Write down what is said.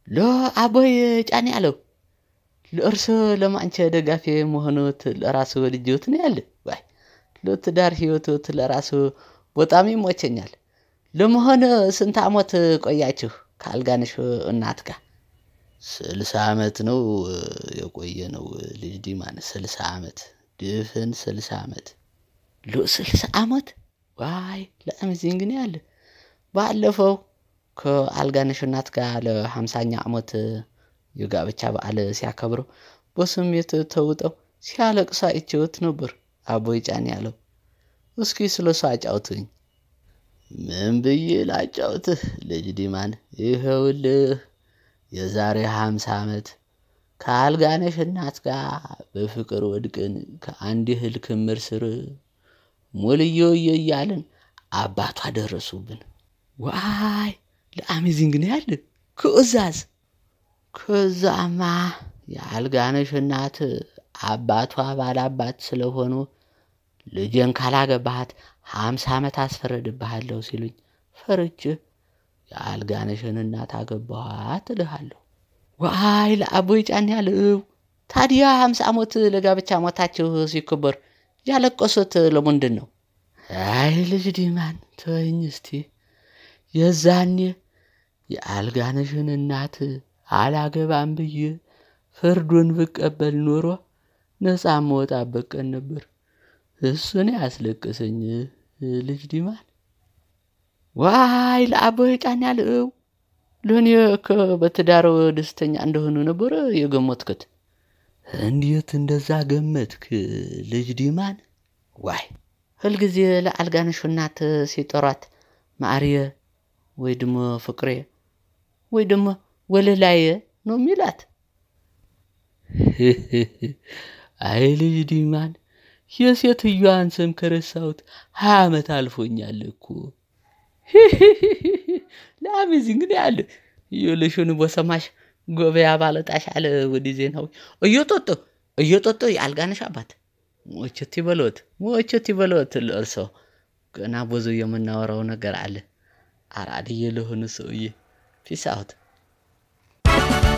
ለአቦይ ጫኔ አለው ለእርሶ ለማንቸ ደጋፊ መሆኑት ለራሱ ወድጀውት ነው ያለ ዋይ ለትዳር ህይወቶት ለራሱ በጣም ይሞቸኛል። ለመሆን ስንት ዓመት ቆያችሁ ከአልጋነሽ እናት ጋር? ስልሳ ዓመት ነው የቆየ ነው ልጅ ዲማን ስልሳ ዓመት ድፍን ስልሳ ዓመት ለስልሳ ዓመት ዋይ ለአሜዚንግ ነው ያለ ባለፈው ከአልጋነሽ እናት ጋር ለሃምሳኛ ዓመት የጋብቻ በዓል ሲያከብሩ በስሜት ተውጠው ሲያለቅሱ አይቼዎት ነበር። አቦይ ጫኔ ያለው እስኪ ስለ እሱ አጫውቱኝ። ምን ብዬ ላጫውትህ ልጅ ዲማን? ይኸውልህ የዛሬ ሃምሳ ዓመት ከአልጋነሽ እናት ጋር በፍቅር ወድቅን ከአንድ እህል ክምር ስር ሞልዮየ እያልን አባቷ ደረሱብን። ዋይ ለአሜዚንግ ነው ያለ ክእዛዝ። ከዛማ የአልጋነሽ እናት አባቷ ባላባት ስለሆኑ ልጄን ካላገባሃት ሀምሳ ዓመት አስፈረድብሃለሁ ሲሉኝ ፈርቼ የአልጋነሽን እናት አገባኋት እልሃለሁ። ዋይ ለአቦይ ጫኔ ያለው ታዲያ ሀምሳ ዓመት ለጋብቻ ሞታችሁ ሲከበር ያለቀሱት ለምንድን ነው? አይ ልጅ ዲማን ተወኝ እስቲ። የዛኔ የአልጋነሽን እናት አላገባም ብዬ ፍርዱን ብቀበል ኖሮ ነፃ መወጣበት ቀን ነበር። እሱን ያስለቅሰኝ ልጅ ዲማን። ዋይ ለአቦይ ጫኔ ያለው ለእኔ በትዳር ደስተኛ እንደሆኑ ነበረ የገመትክት። እንዴት እንደዛ ገመትክ ልጅ ዲማን? ዋይ ሁልጊዜ ለአልጋነሽ እናት ሲጠሯት ማርየ ወይ ድሞ ፍቅሬ ወይ ድሞ ወለላየ ነው የሚላት። አይ ልጅ ዲማን የሴትዮዋን ስም ከረሳሁት ሀያ ዓመት አልፎኛል እኮ። ለአሜዚንግ ነው ያለ የልሹን በሰማሽ ጎበያ ባለጣሽ አለ ወዲ ዜናዊ እየጦጦ እየጦጦ የአልጋነሽ አባት ሞቸት ይበሎት ሞቸት ይበሎት። ለእርሶ ገና ብዙ የምናወራው ነገር አለ። አራድዬ ለሆኑ ሰውዬ ፒስ አውት